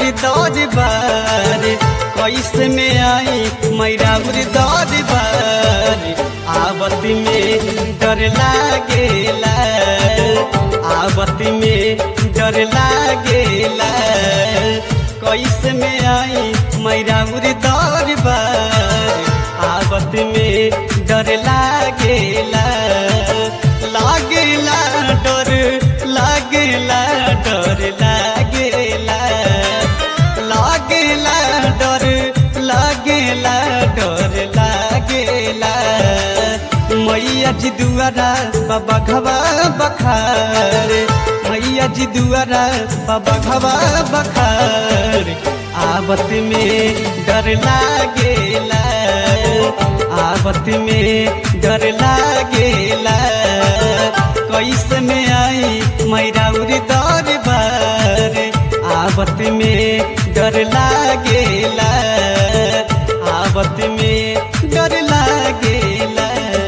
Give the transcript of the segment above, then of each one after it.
दौर बार कैसे में आई मैराउर दौर बार आवत में डर लागेला आवत में डर लागेला कैसे में आई मैराउर दौर बार आवत में डर लागेला लागेला डर लागेला डर लागेला लागेला डर लागेला डर लागेला मैया जी दुआरा बाबा घवा बखार मैया जी दुआरा बाबा घवा बखार आवत में डर लागेला आवत में डर लागेला कैसे में आई मैराउर दौर बार आवत में डर लागेला आवत में डर लागेला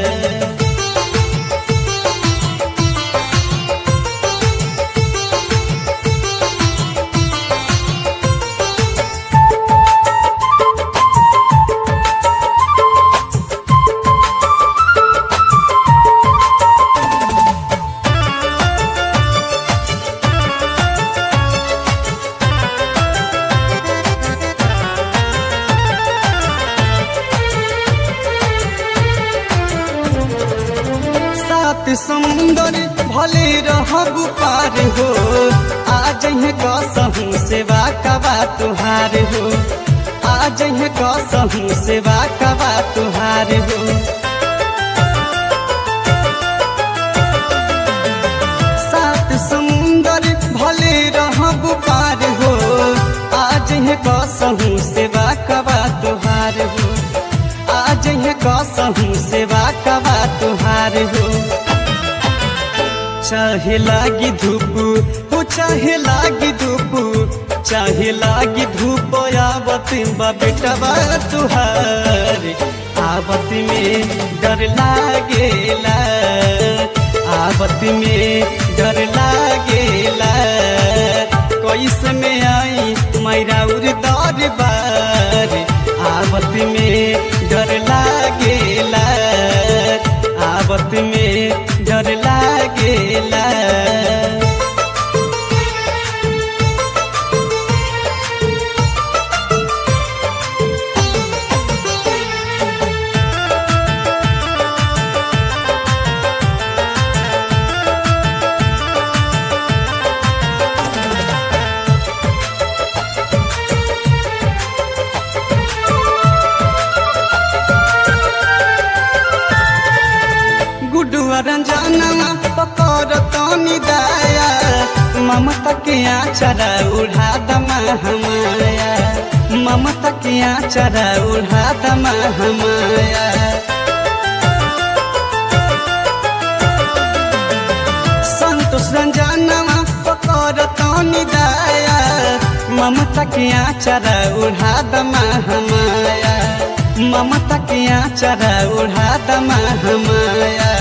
सात समुंदर भले रहब पार हो आज कसहूँ सेवा कबा तुहार हो आज कसहूँ सेवा कबा तुहार हो सात समुंदर भले रहब पार हो आज कसहूँ सेवा कबा तुहार हो आज कसहूँ सेवा कबा तुहार हो चाहे लागी धूप हो चाहे लागी धूप चाहे लागी धूप आवत बा बेटवा तुहार आवत में डर लागेला आवत में डर लागेला कैसे में आई मैराउर दौर बार आवत में डर लागेला आवत में डर लागेला गुडुआ रंजनवा पकर तनी दाया ममता के आचरा उड़ा दमा हमाया ममता के आचरा उड़ा दमा हमाया संतोष रंजनवा पकर तनी दाया ममता के आचरा उड़ा दमा हमाया ममता के आचरा उड़ा दमा हमाया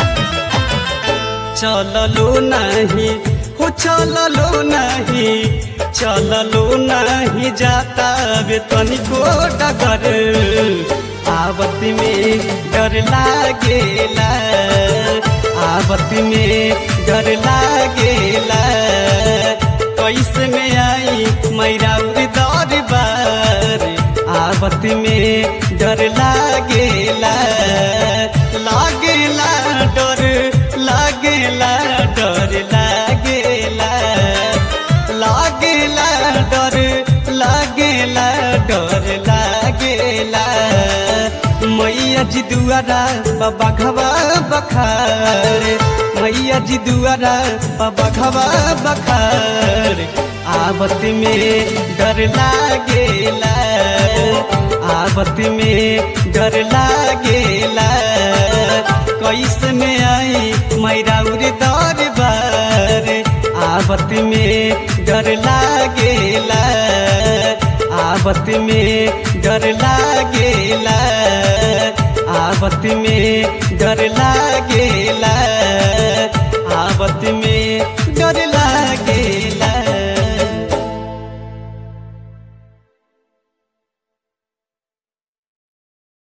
चललो नहीं हो चललो नहीं चललो नहीं जाता वे तनिको डगर आवत में डर लागेला आवत में डर लागेला कैसे में आई मैराउर दौर बार आवत में डर लागेला लागेला डर लागेला डर लागेला लागेला डर लागेला डर लागेला मैया जी दुआरा बाबा घवा बखार मैया जी दुआरा बाबा घवा बखार आवत में डर लागेला आवत में डर लागेला कैसे में आई मैराउर दौर बार आवत में डर लागेला आवत में डर लागेला आवत में डर लागेला आवत में